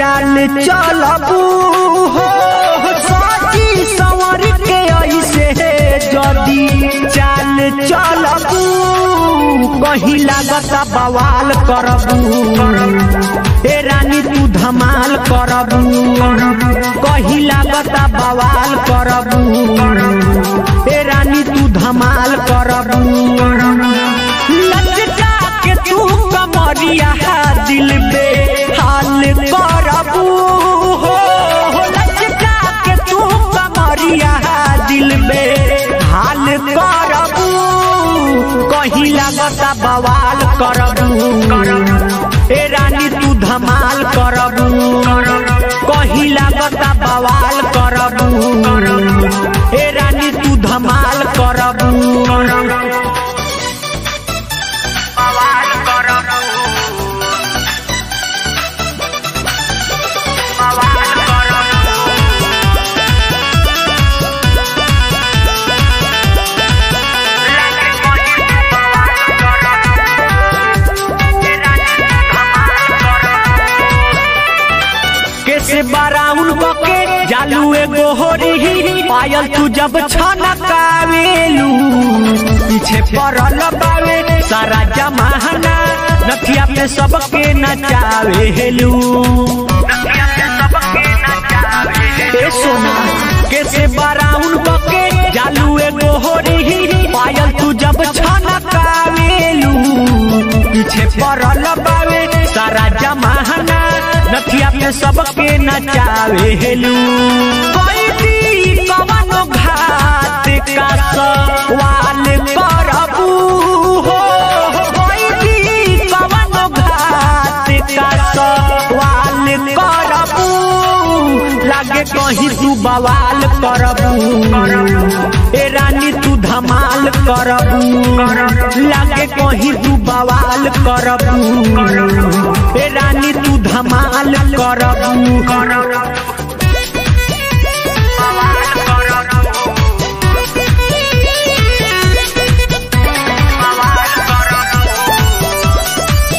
चाल चलबू हो सजी संवर के ऐसे जदी चाल चलबू कहीं लागत बवाल करबू ए रानी तू धमाल करबू कहीं लागत बवाल करबू ए रानी तू धमाल करबू लचका के तू कमरिया दिल पे हाल करबू हो लचका के तू कमरिया दिल पे हाल करबू कहीं लागता बवाल करबू ए रानी तू धमाल करबू कहीं लागता बवाल करबू ए रानी तू धमाल करबू बवाल करबू बवाल करबू लागे कोई बवाल करबू ए रानी धमाल करबू कैसे बाराउन बके जालू एगो होरी पायल तू जब छनकावेलू पीछे पड़ल बावे सारा जमाना नथिया पे सबके नचावेलू नदिया से सबके नचावे ए सोना कैसे बाराउन बके जालू एगो होरी पायल तू जब छनकावेलू पीछे पड़ल बावे सारा जमाना नथिया पे सबके नचावेलू कोई दी कवनो घात का सवाल करबू हो कोई दी कवनो घात का सवाल करबू लागे कहीं तू बवाल करबू ए रानी तू धमाल करबू लागे कहीं तू बवाल करबू ए रानी तू धमाल करबू बवाल करबू बवाल करबू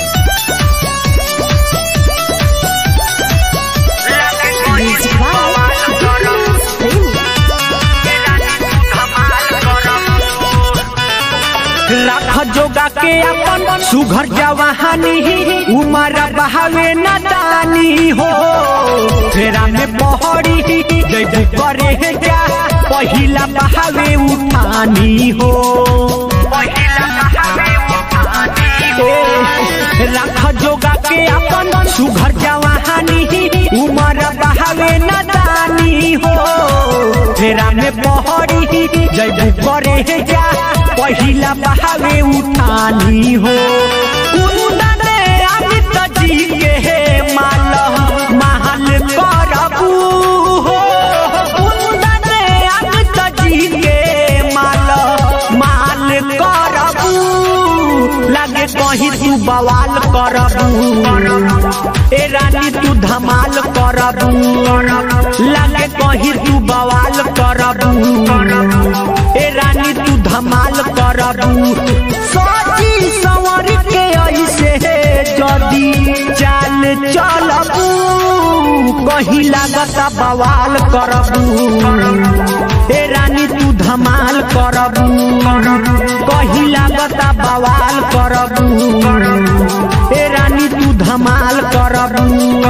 लागे कोई बवाल करबू ए रानी धमाल करबू लाख जोगा के अपन सुघर जवानी उमर बहावे न दानी हो फेरा में पहड़ी जैबू करे जा पहिला बहावे उठानी हो पहिला बहावे उठानी ए, लाख जोगा के अपन सुघर जवानी उमर बहावे न दानी हो फेरा में पहड़ी जैबू करे जा पहिला बहावे उठानी हो कुंदन अमित जी के माल महल करबू हो कुंदन अमित जी के माल माल करबू लागे कहीं तू बवाल करबू ए रानी तू धमाल करबू लागे कहीं तू बवाल करबू ए रानी तू धमाल करबू सोची संवर के ऐसे जदी चाल चलबू कहीं लागता बवाल करबू ए रानी तू धमाल करबू कहीं लागता बवाल करबू ए रानी तू धमाल करबू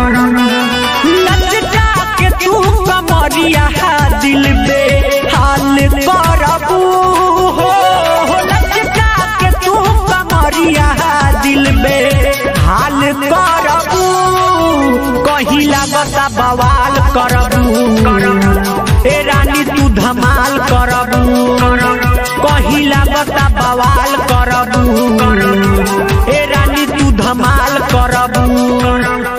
लचका के तू कमरिया दिल पे हाल करबू हो लचका के तू कमरिया दिल पे हाल करबू कहीं लागता बवाल करबू ए रानी तू धमाल करबू कहीं लागता बवाल करबू ए रानी तू धमाल करबू